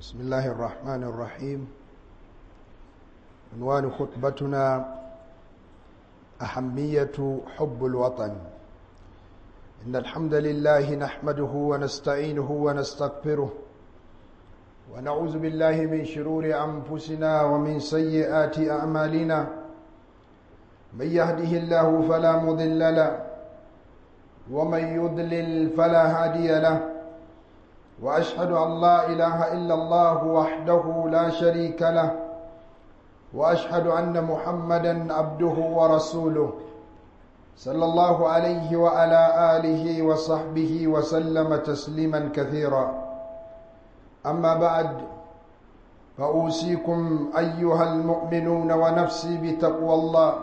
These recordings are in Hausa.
بسم الله الرحمن الرحيم عنوان خطبتنا أهمية حب الوطن إن الحمد لله نحمده ونستعينه ونستغفره ونعوذ بالله من شرور أنفسنا ومن سيئات أعمالنا من يهده الله فلا مضل له ومن يضلل فلا هادي له واشهد ان لا اله الا الله وحده لا شريك له واشهد ان محمدا عبده ورسوله صلى الله عليه وعلى اله وصحبه وسلم تسليما كثيرا اما بعد فاوصيكم ايها المؤمنون ونفسي بتقوى الله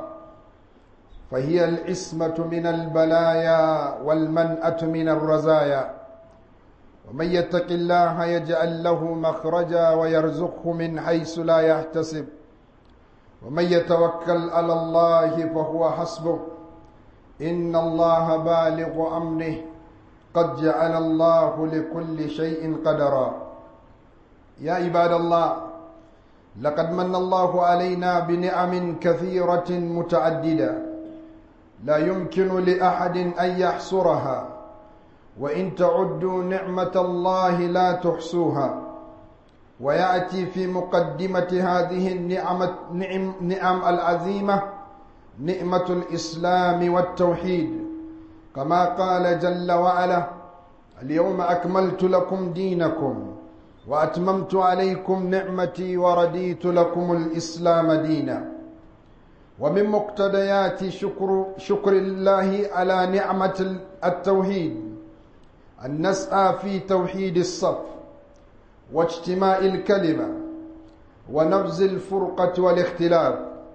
فهي العصمه من البلايا والمنأة من الرزايا ومن يتق الله يجعل له مخرجا ويرزقه من حيث لا يحتسب ومن يتوكل على الله فهو حسبه ان الله بالغ امره قد جعل الله لكل شيء قدرا يا عباد الله لقد من الله علينا بنعم كثيره متعدده لا يمكن لاحد ان يحصرها وإن تعدوا نعمة الله لا تحصوها ويأتي في مقدمة هذه النعمة نعم, نعم العظيمة نعمة الإسلام والتوحيد كما قال جل وعلا اليوم أكملت لكم دينكم وأتممت عليكم نعمتي ورديت لكم الإسلام دينا ومن مقتضيات شكر, شكر الله على نعمة التوحيد أن نسعى في توحيد الصف واجتماع الكلمة ونبذ الفرقة والاختلاف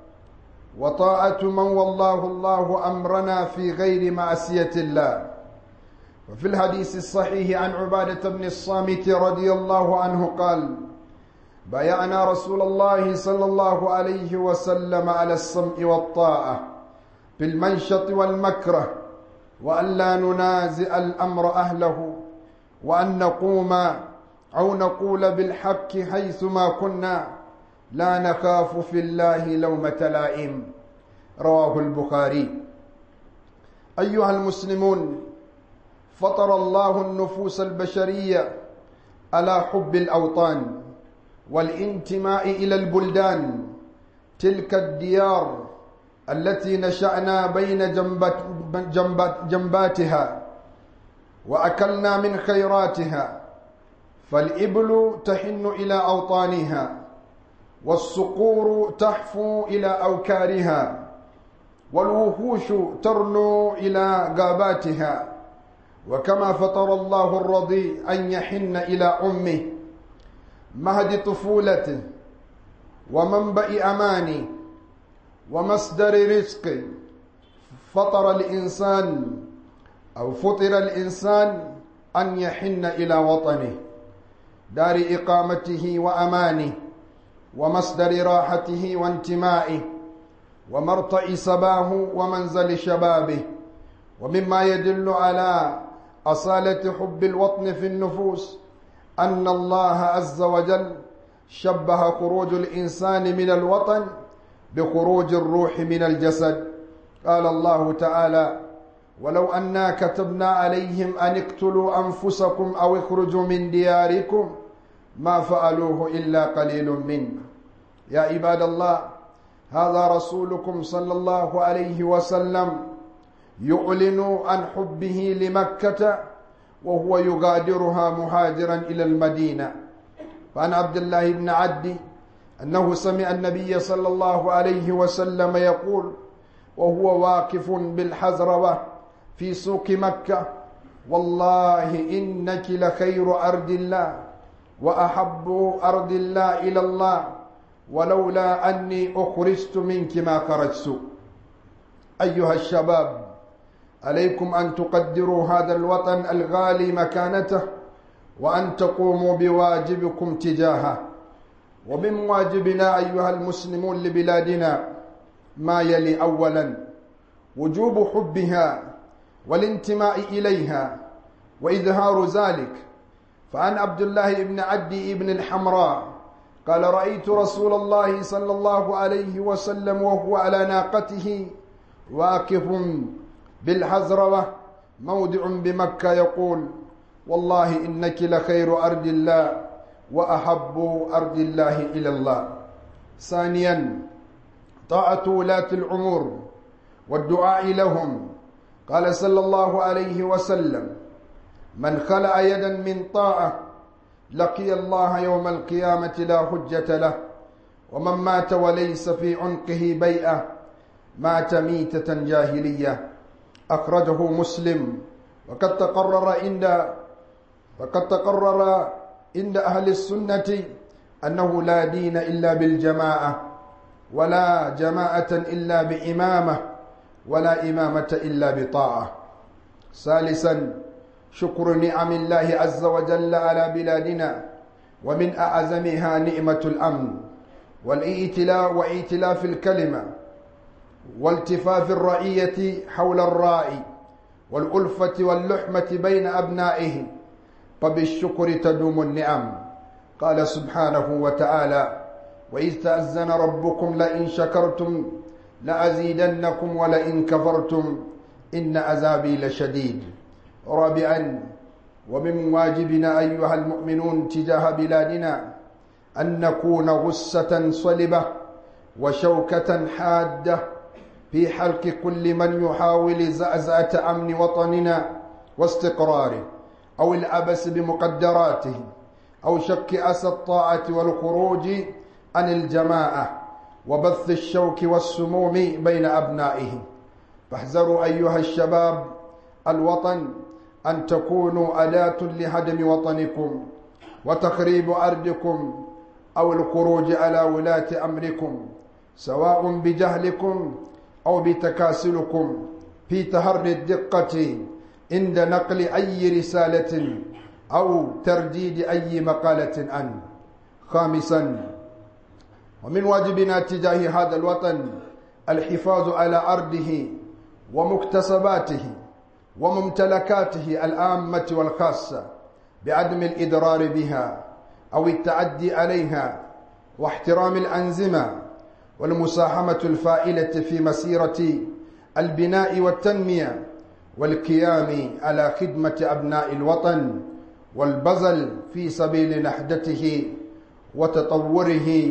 وطاعة من والله الله أمرنا في غير معصية الله وفي الحديث الصحيح عن عبادة بن الصامت رضي الله عنه قال بايعنا رسول الله صلى الله عليه وسلم على السمع والطاعة في المنشط والمكره وأن لا ننازع الأمر أهله وأن نقوم أو نقول بالحق حيثما كنا لا نخاف في الله لومة لائم رواه البخاري أيها المسلمون فطر الله النفوس البشرية على حب الأوطان والانتماء إلى البلدان تلك الديار التي نشأنا بين جنبات جنبات جنباتها وأكلنا من خيراتها فالإبل تحن إلى أوطانها والصقور تحفو إلى أوكارها والوحوش ترنو إلى غاباتها وكما فطر الله الرضي أن يحن إلى أمه مهد طفولته ومنبأ أمانه ومصدر رزق فطر الإنسان أو فطر الإنسان أن يحن إلى وطنه دار إقامته وأمانه ومصدر راحته وانتمائه ومرتع صباه ومنزل شبابه ومما يدل على أصالة حب الوطن في النفوس أن الله عز وجل شبه خروج الإنسان من الوطن بخروج الروح من الجسد قال الله تعالى ولو أنا كتبنا عليهم أن اقتلوا أنفسكم أو اخرجوا من دياركم ما فعلوه إلا قليل منه يا عباد الله هذا رسولكم صلى الله عليه وسلم يعلن عن حبه لمكة وهو يغادرها مهاجرا إلى المدينة فعن عبد الله بن عدي أنه سمع النبي صلى الله عليه وسلم يقول وهو واقف بالحزروة في سوق مكة والله إنك لخير أرض الله وأحب أرض الله إلى الله ولولا أني أخرجت منك ما خرجت أيها الشباب عليكم أن تقدروا هذا الوطن الغالي مكانته وأن تقوموا بواجبكم تجاهه ومن واجبنا أيها المسلمون لبلادنا ما يلي أولا وجوب حبها والانتماء إليها وإظهار ذلك فعن عبد الله بن عدي بن الحمراء قال رأيت رسول الله صلى الله عليه وسلم وهو على ناقته واقف بالحزروة موضع بمكة يقول والله إنك لخير أرض الله وأحب أرض الله إلى الله ثانيا طاعة ولاة الأمور والدعاء لهم قال صلى الله عليه وسلم من خلع يدا من طاعة لقي الله يوم القيامة لا حجة له ومن مات وليس في عنقه بيئة مات ميتة جاهلية أخرجه مسلم وقد تقرر عند وقد تقرر عند أهل السنة أنه لا دين إلا بالجماعة ولا جماعة إلا بإمامة ولا إمامة إلا بطاعة ثالثا شكر نعم الله عز وجل على بلادنا ومن أعظمها نعمة الأمن والائتلاء وائتلاف الكلمة والتفاف الرعية حول الراعي والألفة واللحمة بين أبنائهم فبالشكر تدوم النعم قال سبحانه وتعالى وإذ تأذن ربكم لئن شكرتم لأزيدنكم ولئن كفرتم إن عذابي لشديد رابعا ومن واجبنا أيها المؤمنون تجاه بلادنا أن نكون غصة صلبة وشوكة حادة في حلق كل من يحاول زعزعة أمن وطننا واستقراره أو العبث بمقدراته أو شك أسى الطاعة والخروج عن الجماعة وبث الشوك والسموم بين أبنائهم فاحذروا أيها الشباب الوطن أن تكونوا أداة لهدم وطنكم وتخريب أرضكم أو الخروج على ولاة أمركم سواء بجهلكم أو بتكاسلكم في تهري الدقة عند نقل أي رسالة أو ترديد أي مقالة عنه خامسا ومن واجبنا تجاه هذا الوطن الحفاظ على أرضه ومكتسباته وممتلكاته العامة والخاصة بعدم الإضرار بها أو التعدي عليها واحترام الأنظمة والمساهمة الفائلة في مسيرة البناء والتنمية والقيام على خدمة أبناء الوطن والبذل في سبيل نهضته وتطوره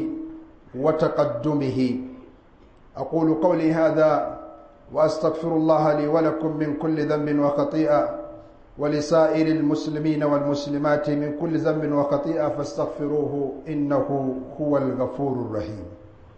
وتقدمه أقول قولي هذا وأستغفر الله لي ولكم من كل ذنب وخطيئة ولسائر المسلمين والمسلمات من كل ذنب وخطيئة فاستغفروه إنه هو الغفور الرحيم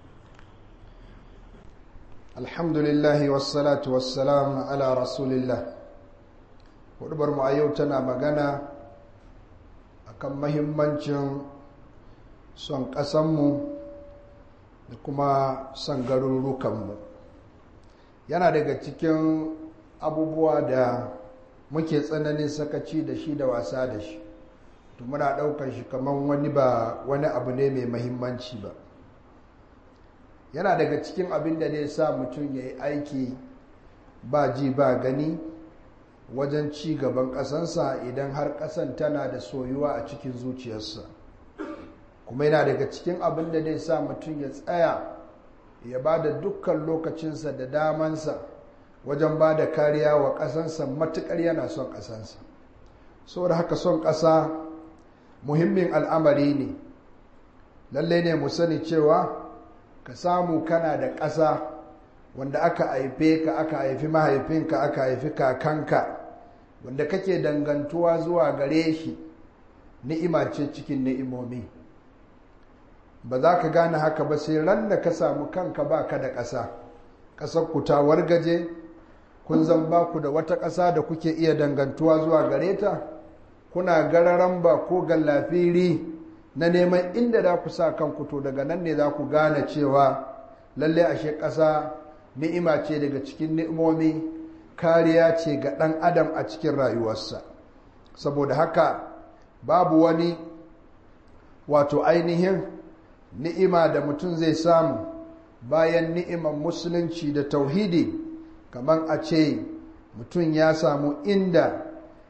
الحمد لله والصلاة والسلام على رسول الله wadda mu a yau tana magana akan mahimmancin son ƙasanmu da kuma son garurukanmu yana daga cikin abubuwa da muke tsananin sakaci da shi da wasa da shi to muna ɗaukar shi kamar wani ba wani abu ne mai mahimmanci ba yana daga cikin abin da ne sa mutum ya yi aiki ba ji ba gani wajen ci gaban ƙasansa idan har ƙasan tana da soyuwa a cikin zuciyarsa kuma yana daga cikin abin da zai sa mutum ya tsaya ya ba da dukkan lokacinsa da damansa wajen ba da kariya wa ƙasansa matuƙar yana son ƙasansa saboda haka son ƙasa muhimmin al'amari ne lallai ne mu sani cewa ka samu kana da ƙasa wanda aka haife ka aka haifi mahaifinka aka haifi kakanka wanda kake dangantuwa zuwa gare shi ni'ima ce cikin ni'imomi ba za ka gane haka ba sai ran da ka samu kanka ba ka da ƙasa ƙasar ku ta wargaje kun zan ba ku da wata ƙasa da kuke iya dangantuwa zuwa gare ta kuna gararan ba ko gallafiri na neman inda za ku sa kanku to daga nan ne za ku gane cewa lalle ashe ƙasa ni'ima ce daga cikin ni'imomi kariya ce ga ɗan adam a cikin rayuwarsa saboda haka babu wani wato ainihin ni'ima da mutum zai samu bayan ni'iman musulunci da tauhidi kamar a ce mutum ya samu inda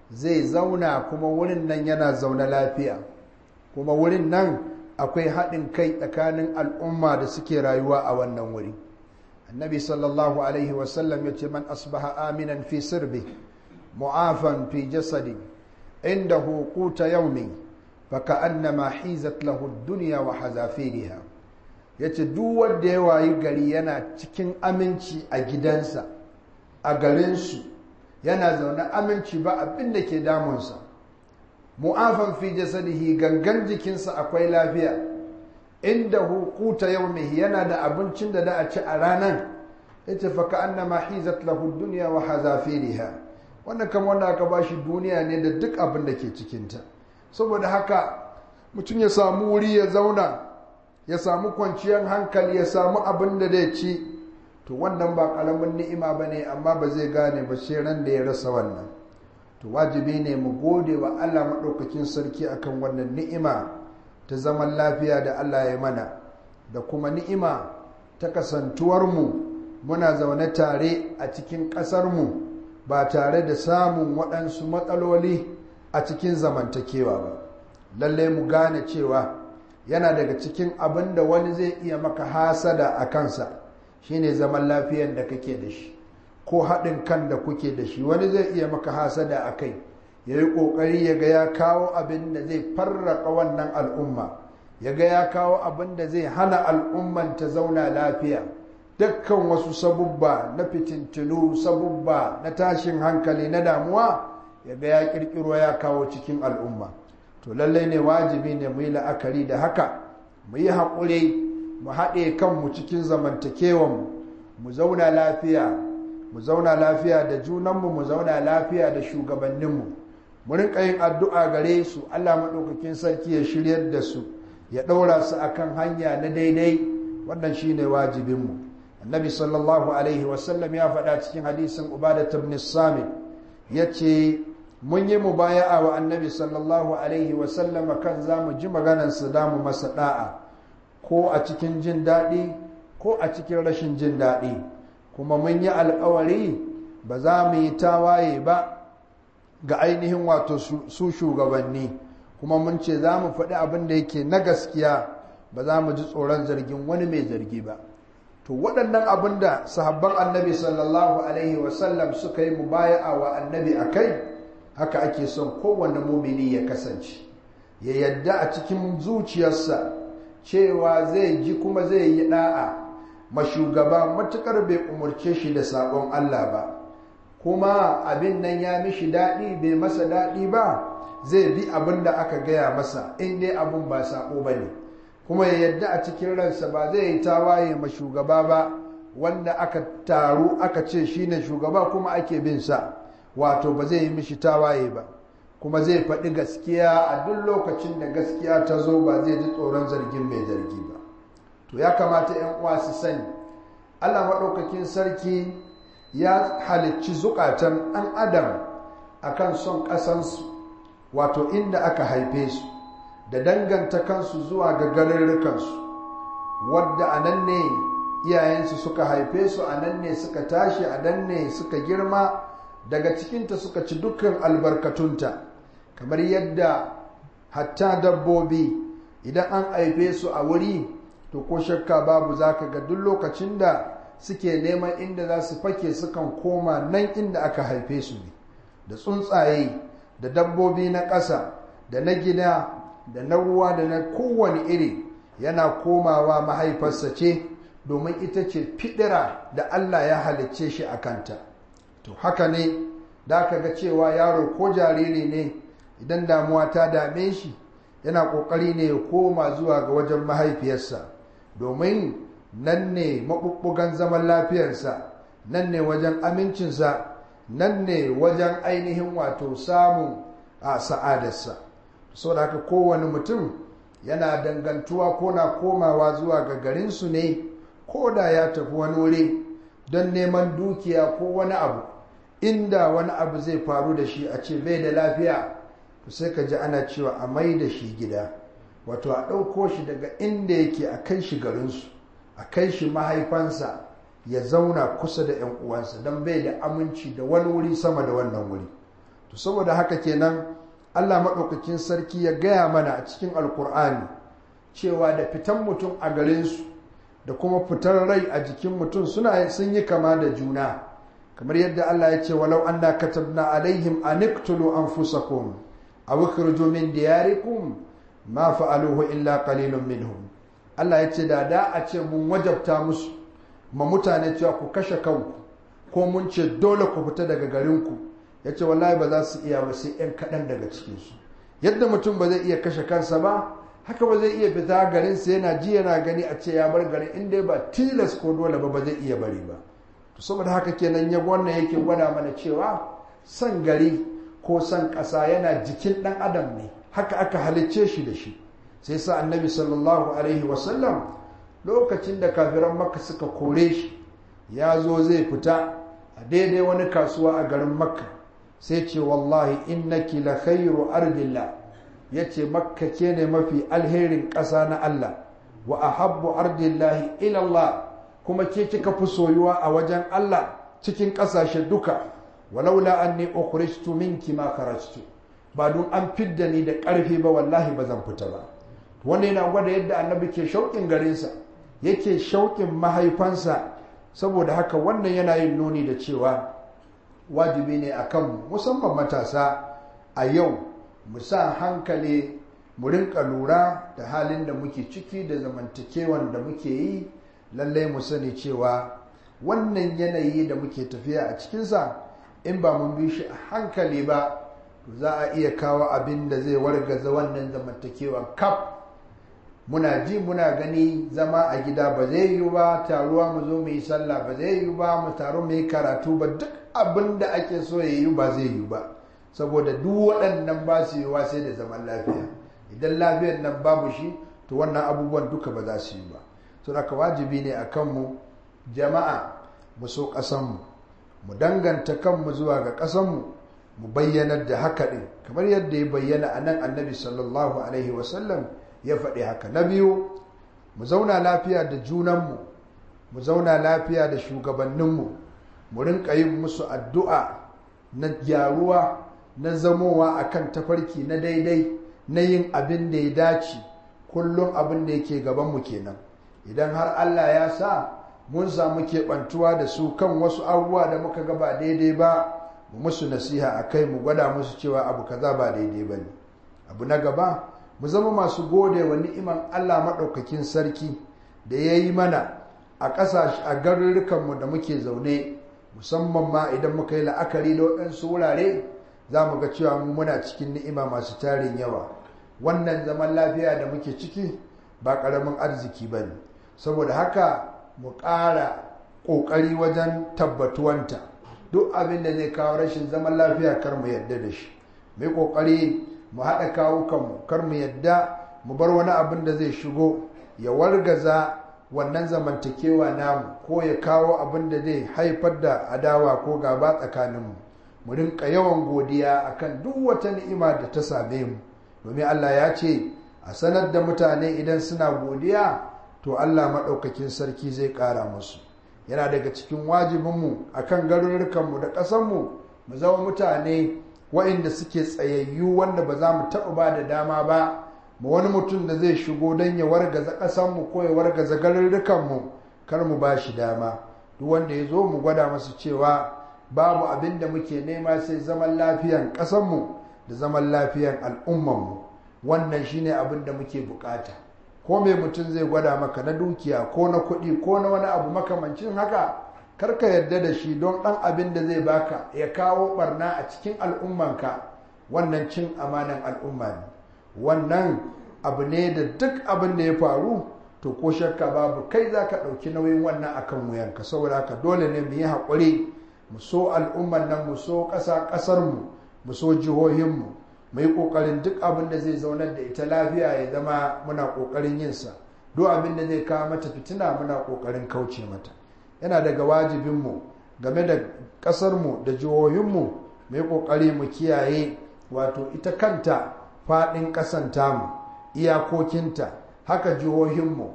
zai zauna kuma wurin nan yana zaune lafiya kuma wurin nan akwai haɗin kai tsakanin al'umma da suke rayuwa a wannan wuri annabi sallallahu alaihi wasallam ya ce man asbaha aminan fi sirbi mu'afan fi jasadi inda hukuta yaumi faka annama hizat lahu duniya wa hazafiriha ya ce duk wanda ya wayi gari yana cikin aminci a gidansa a garinsu yana zaune aminci ba abin da ke damunsa mu'afan fi jasadihi gangan jikinsa akwai lafiya inda hukuta yaumihi yana da abincin da da a ci a ranan yace fa ka annama hizat lahu dunya wa hazafiriha wannan kamar wanda aka bashi duniya ne da duk abin da ke cikinta saboda haka mutum ya samu wuri ya zauna ya samu kwanciyar hankali ya samu abin da zai ci to wannan ba karamin ni'ima ba ne amma ba zai gane ba sai ran da ya rasa wannan to wajibi ne mu gode wa Allah maɗaukakin sarki akan wannan ni'ima ta zaman lafiya da Allah ya mana da kuma ni'ima ta kasantuwarmu muna zaune tare a cikin ƙasarmu ba tare da samun waɗansu matsaloli a cikin zamantakewa ba lalle mu gane cewa yana daga cikin abin da wani zai iya maka hasada a kansa shine zaman lafiyan da kake da shi ko haɗin kan da kuke da shi wani zai iya maka hasada a kai ya yi ƙoƙari ya ga ya kawo abin da zai farraka wannan al'umma ya ga ya kawo abin da zai hana al'umman ta zauna lafiya dukkan wasu sabubba na fitintinu sabubba na tashin hankali na damuwa ya ga ya ƙirƙiro ya kawo cikin al'umma to lallai ne wajibi ne mu yi la'akari da haka mu yi haƙuri mu haɗe kanmu cikin zamantakewanmu mu zauna lafiya mu zauna lafiya da junanmu mu zauna lafiya da shugabanninmu mu rinka yin addu'a gare su Allah maɗaukakin sarki ya shiryar da su ya ɗaura su akan hanya na daidai wannan shine wajibinmu annabi sallallahu alaihi wasallam ya faɗa cikin hadisin ubadat ibn samit ya ce mun yi mubaya'a wa annabi sallallahu alaihi wasallama kan za mu ji maganarsa da mu masa da'a ko a cikin jin daɗi ko a cikin rashin jin daɗi kuma mun yi alkawari ba za mu yi tawaye ba ga ainihin wato su shugabanni kuma mun ce za mu faɗi abin da yake na gaskiya ba za mu ji tsoron zargin wani mai zargi ba to waɗannan abin da sahabban annabi sallallahu alaihi wasallam suka yi mubaya'a wa annabi a kai haka ake son kowane mumini ya kasance ya yadda a cikin zuciyarsa cewa zai ji kuma zai yi da'a ma shugaba matukar bai umarce shi da sabon Allah ba kuma abin nan ya mishi daɗi bai masa daɗi ba zai bi abin da aka gaya masa in dai abin ba sabo ba ne kuma ya yadda a cikin ransa ba zai yi tawaye ma shugaba ba wanda aka taru aka ce shine shugaba kuma ake bin sa wato ba zai yi mishi tawaye ba kuma zai faɗi gaskiya a duk lokacin da gaskiya ta zo ba zai ji tsoron zargin mai zargi ba to ya kamata 'yan uwa su sani allah maɗaukakin sarki ya halicci zukatan ɗan adam akan son ƙasansu wato inda aka haife su da danganta kansu zuwa ga garurrukansu wadda a nan ne iyayensu suka haife su a nan ne suka tashi a nan ne suka girma daga cikinta suka ci dukkan albarkatunta kamar yadda hatta dabbobi idan an haife su a wuri to ko shakka babu za ka ga duk lokacin da suke neman inda za su fake sukan koma nan inda aka haife su ne da tsuntsaye da dabbobi na ƙasa da na gida da na ruwa da na kowane iri yana komawa mahaifarsa ce domin ita ce fidira da Allah ya halicce shi a kanta to haka ne da aka ga cewa yaro ko jariri ne idan damuwa ta dame shi yana ƙoƙari ne ya koma zuwa ga wajen mahaifiyarsa domin nan ne maɓuɓɓugan zaman lafiyarsa nan ne wajen amincinsa nan ne wajen ainihin wato samun a sa'adarsa so da haka kowane mutum yana dangantuwa ko na komawa zuwa ga garinsu ne ko da ya tafi wani wuri don neman dukiya ko wani abu inda wani abu zai faru da shi a ce bai da lafiya to sai ka ji ana cewa a mai da shi gida wato a ɗauko shi daga inda yake a kai shi garinsu a kai shi mahaifansa ya zauna kusa da 'yan uwansa don bai da aminci da wani wuri sama da wannan wuri to saboda haka kenan Allah maɗaukakin sarki ya gaya mana a cikin alkur'ani cewa da fitan mutum a garinsu da kuma fitar rai a jikin mutum suna sun yi kama da juna kamar yadda Allah ya ce walau anna katabna alaihim an iqtulu anfusakum aw ikhruju min diyarikum ma fa'aluhu illa qalilun minhum Allah ya ce da da a ce mun wajabta musu ma mutane cewa ku kashe kanku ko mun ce dole ku fita daga garinku ya ce wallahi ba za su iya ba sai 'yan kaɗan daga cikinsu yadda mutum ba zai iya kashe kansa ba haka ba zai iya fita garinsa yana ji yana gani a ce ya bar garin inda ba tilas ko dole ba ba zai iya bari ba to saboda haka kenan ya wannan yake gwada mana cewa san gari ko san ƙasa yana jikin ɗan adam ne haka aka halicce shi da shi sai sa annabi sallallahu alaihi wasallam lokacin da kafiran makka suka kore shi ya zo zai fita a daidai wani kasuwa a garin makka sai ce wallahi innaki la khairu ardillah yace makka ke ne mafi alherin ƙasa na Allah wa ahabbu ardillahi ila Allah kuma ke kika fi soyuwa a wajen Allah cikin ƙasashe duka walaula anni ukhrijtu minki ma kharajtu ba don an fidda ni da ƙarfi ba wallahi ba zan fita ba wannan yana gwada yadda annabi ke shauƙin garinsa yake shauƙin mahaifansa saboda haka wannan yana yin nuni da cewa wajibi ne a kanmu musamman matasa a yau mu sa hankali mu rinka lura da halin da muke ciki da zamantakewan da muke yi lallai mu sani cewa wannan yanayi da muke tafiya a cikinsa in ba mun bi shi a hankali ba to za a iya kawo abin da zai wargaza wannan zamantakewan kaf muna ji muna gani zama a gida ba zai yi ba taruwa mu zo mu yi sallah ba zai yi ba mu taru mu yi karatu ba duk abin da ake so ya yi ba zai yi ba saboda duk waɗannan ba su yiwa sai da zaman lafiya idan lafiyar nan babu shi to wannan abubuwan duka ba za su yi ba to haka wajibi ne a kanmu jama'a mu so ƙasanmu mu danganta kanmu zuwa ga ƙasanmu mu bayyanar da haka ɗin kamar yadda ya bayyana a nan annabi sallallahu alaihi wasallam ya faɗi haka na biyu mu zauna lafiya da junanmu mu zauna lafiya da shugabanninmu mu rinka yin musu addu'a na gyaruwa na zamowa akan tafarki na daidai na yin abin da ya dace kullum abin da yake gabanmu kenan idan har Allah ya sa mun samu keɓantuwa da su kan wasu abubuwa da muka ga ba daidai ba mu musu nasiha a kai mu gwada musu cewa abu kaza ba daidai ba ne abu na gaba mu zama masu gode wa ni'iman Allah maɗaukakin sarki da ya yi mana a ƙasashe a garurrukanmu da muke zaune musamman ma idan muka yi la'akari da waɗansu wurare za mu ga cewa mu muna cikin ni'ima masu tarin yawa wannan zaman lafiya da muke ciki ba ƙaramin arziki ba ne saboda haka mu ƙara ƙoƙari wajen tabbatuwanta duk abin da zai kawo rashin zaman lafiya kar mu yadda da shi mai ƙoƙari mu haɗa kawukanmu kar mu yadda mu bar wani abin da zai shigo ya wargaza wannan zamantakewa namu ko ya kawo abin da zai haifar da adawa ko gaba tsakaninmu mu rinka yawan godiya akan duk wata ni'ima da ta same mu domin Allah ya ce a sanar da mutane idan suna godiya to Allah maɗaukakin sarki zai ƙara musu yana daga cikin wajibinmu akan garurrukanmu da ƙasanmu mu zama mutane wa'inda suke tsayayyu wanda ba za mu taɓa ba da dama ba ma wani mutum da zai shigo don ya wargaza ƙasanmu ko ya wargaza garurrukanmu kar mu ba shi dama duk wanda ya zo mu gwada masu cewa babu abin da muke nema sai zaman lafiyan ƙasanmu da zaman lafiyan al'ummanmu wannan shine abin da muke bukata ko mai mutum zai gwada maka na dukiya ko na kuɗi ko na wani abu makamancin haka karka yarda da shi don ɗan abin da zai baka ya kawo barna a cikin al'ummanka wannan cin amanan al'umma ne wannan abu ne da duk abin da ya faru to ko shakka babu kai za ka ɗauki nauyin wannan akan wuyanka saboda haka dole ne mu yi haƙuri mu so al'umman nan mu so ƙasa ƙasarmu mu so jihohinmu mu yi ƙoƙarin duk abin da zai zaunar da ita lafiya ya zama muna ƙoƙarin yinsa duk abin da zai kawo mata fitina muna ƙoƙarin kauce mata yana daga wajibinmu game da ƙasarmu da jihohinmu mu yi ƙoƙari mu kiyaye wato ita kanta faɗin ƙasan tamu iyakokinta haka jihohinmu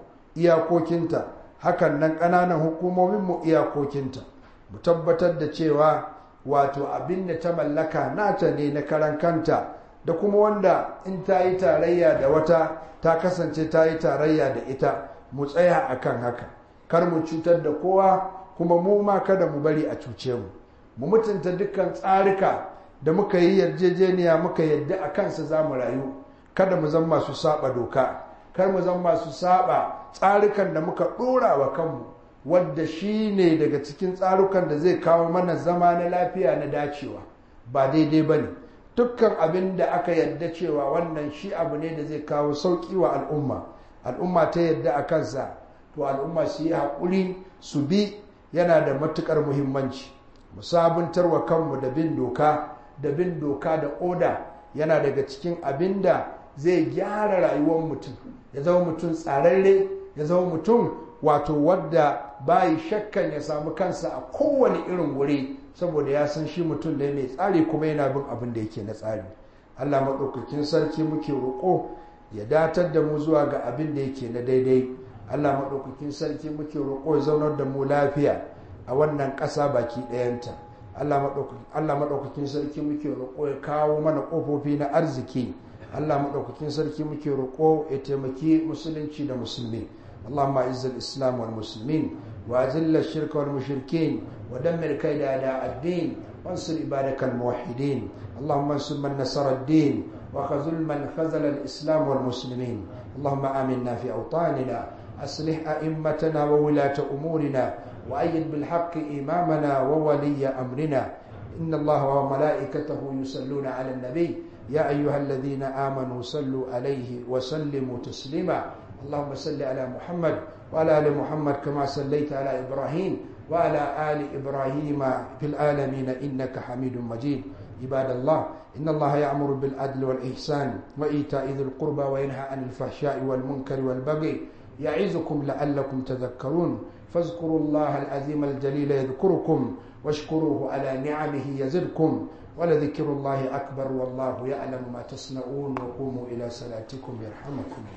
iyakokinta hakan nan ƙananan hukumominmu iyakokinta mu tabbatar da cewa wato abin da ta mallaka nata ne na karan kanta da kuma wanda in ta yi tarayya da wata ta kasance ta yi tarayya da ita mu tsaya akan haka kar mu cutar da kowa kuma mu ma kada mu bari a cuce mu mu mutunta dukkan tsarika da muka yi yarjejeniya muka yadda a kansa za mu rayu kada mu zama masu saba doka kar mu zama masu saba tsarikan da muka ɗora wa kanmu wadda shi ne daga cikin tsarukan da zai kawo mana zama na lafiya na dacewa ba daidai ba ne dukkan abin da aka yadda cewa wannan shi abu ne da zai kawo sauƙi wa al'umma al'umma ta yadda a kansa to al'umma su yi haƙuri su bi yana da matuƙar muhimmanci mu sabuntar wa kanmu da bin doka da bin doka da oda yana daga cikin abin da zai gyara rayuwar mutum ya zama mutum tsararre ya zama mutum wato wadda bayi shakkan ya samu kansa a kowane irin wuri saboda ya san shi mutum ne mai tsari kuma yana bin abin da yake na tsari allah maɗaukakin sarki muke roƙo ya datar da mu zuwa ga abin da yake na daidai allah maɗaukakin sarki muke roƙo ya zaunar da mu lafiya a wannan ƙasa baki ɗayanta allah maɗaukakin sarki muke roƙo ya kawo mana ƙofofi na arziki allah maɗaukakin sarki muke roƙo ya taimaki musulunci da musulmi اللهم اعز الاسلام والمسلمين واذل الشرك والمشركين ودمر كيد اعداء الدين وانصر عبادك الموحدين اللهم انصر من نصر الدين وخذل من خذل الاسلام والمسلمين اللهم امنا في اوطاننا اصلح ائمتنا وولاه امورنا وايد بالحق امامنا وولي امرنا ان الله وملائكته يصلون على النبي يا ايها الذين امنوا صلوا عليه وسلموا تسليما اللهم صل على محمد وعلى ال محمد كما صليت على ابراهيم وعلى ال ابراهيم في العالمين انك حميد مجيد عباد الله ان الله يامر بالعدل والاحسان وايتاء ذي القربى وينهى عن الفحشاء والمنكر والبغي يعظكم لعلكم تذكرون فاذكروا الله العظيم الجليل يذكركم واشكروه على نعمه يزدكم ولذكر الله اكبر والله يعلم ما تصنعون وقوموا الى صلاتكم يرحمكم